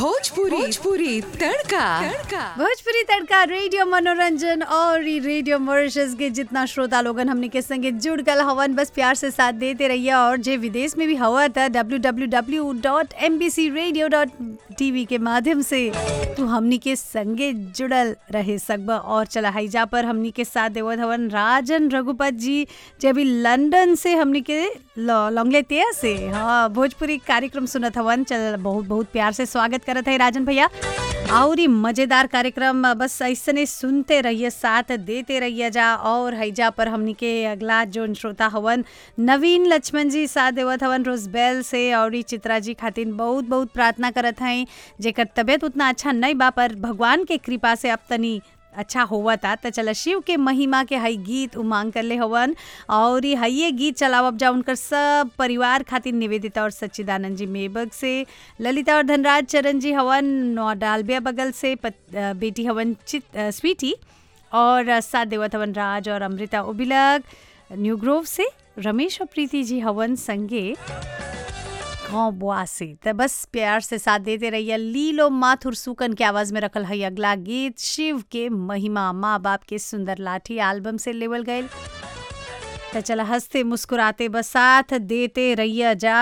Bhojpuri Bhojpuri Tadka Tadka Bhojpuri Tadka radio मनोरंजन और ई रेडियो मॉरिशस के जितना श्रोता लोगन हमने के संगे जुड़ गल हवन बस प्यार से साथ देते रहिए और जे विदेश में भी हवा था www.mbcradio.tv के माध्यम से तू हमनी के संगे जुड़ल रहे सकब और चला हैजा पर हमनी के साथ देवत हवन राजन रघुपत जी जे अभी लंदन से हमनी के लॉन्गले तेया से हाँ भोजपुरी कार्यक्रम सुनत हवन चल बहुत बहुत प्यार से स्वागत करत है राजन भैया और ही मजेदार कार्यक्रम बस ऐसने सुनते रहिए साथ देते रहिए जा और हैजा पर हमनी के अगला जो श्रोता हवन नवीन लक्ष्मण जी साथ देवत हवन रोजबेल से और ई चित्रा जी खातिर बहुत बहुत प्रार्थना करत हैं जेकर तबीयत उतना अच्छा नहीं बा पर भगवान के कृपा से अब तनी अच्छा होवा था तो चला शिव के महिमा के हई गीत उमांग कर ले हवन और ये हइये गीत चलावब जा उनकर सब परिवार खातिर निवेदिता और सच्चिदानंद जी मेबग से ललिता और धनराज चरण जी हवन नौडालबिया बगल से पत, बेटी हवन चित स्वीटी और साथ देवत हवन राज और अमृता उबिलक न्यू ग्रोव से रमेश और प्रीति जी हवन संगे गाँव बुआ से तो बस प्यार से साथ देते रहिए लीलो माथुर सुकन के आवाज में रखल है अगला गीत शिव के महिमा माँ बाप के सुंदर लाठी एल्बम से लेवल गए तो चला हंसते मुस्कुराते बस साथ देते रहिए जा